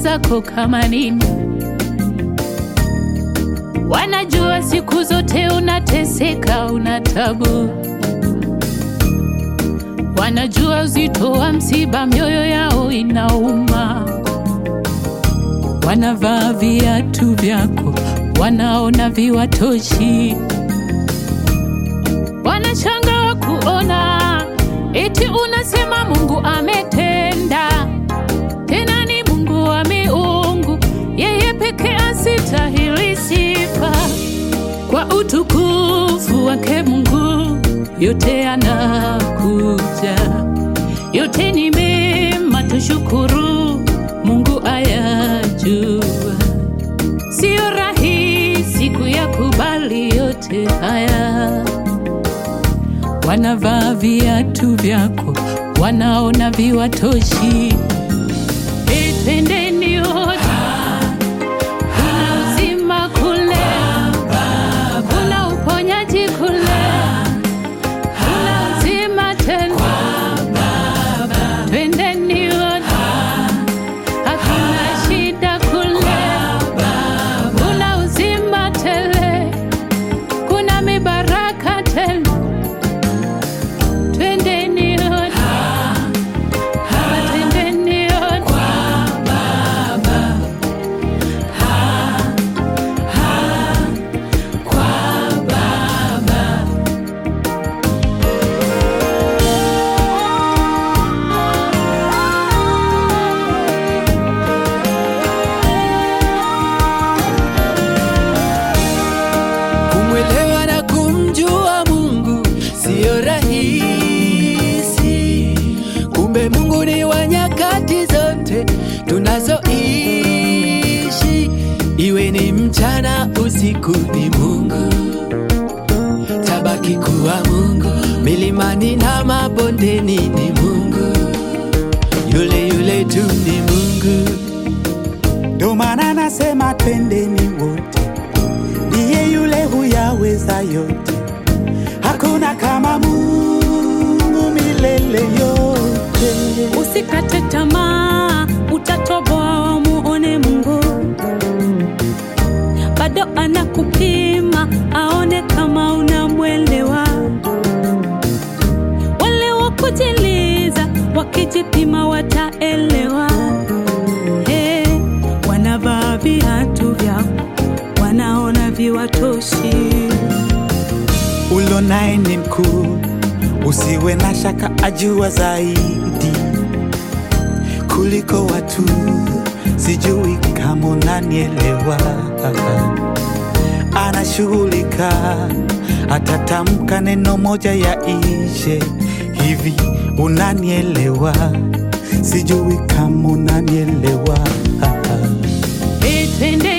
zako kama nini. Wanajua siku zote unateseka, una tabu. Wanajua uzito wa msiba, mioyo yao inauma. Wanavaa viatu vyako, wanaona viwatoshi. Wanashangaa kuona eti unasema Mungu ametenda, tena ni Mungu wa miungu, yeye pekee asitahili sifa. Kwa utukufu wake Mungu yote anakuja, yote ni mema, tushukuru Mungu ayajua. Sio rahisi kuyakubali yote haya. Wanavaa viatu vyako, wanaona viwatoshi. Hey, twendeni wote, kuna uzima kule, kuna uponyaji kule, kuna uzima tena. Twendeni wote, hakuna shida kule, kuna uzima tele, kuna mibaraka tele. Twendeni wote, Baba, twendeni wote. Kumwelewa na kumjua Mungu siyo rahisi. Kumbe Mungu ni wa nyakati zote tunazoishi, iwe ni mchana usiku, ni Mungu tabaki kuwa Mungu, milimani na mabondeni ni Mungu, yule yule tu ni Mungu. Ndo maana nasema twendeni wote, ndiye yule huyaweza yote, hakuna kama Mungu milele yote. Usikate tamaa, utatoboa muone Mungu. Bado anakupima aone kama unamwelewa. Wale wa kujiliza wakijipima wataelewa. Hey, wanavaa viatu vyao, wanaona viwatoshi. Ulo naye ni mkuu, usiwe na shaka, ajua zaidi kuliko watu. Sijui kama unanielewa, anashughulika, atatamka neno moja ya ishe hivi. Unanielewa? Sijui kama unanielewa. Hey, twende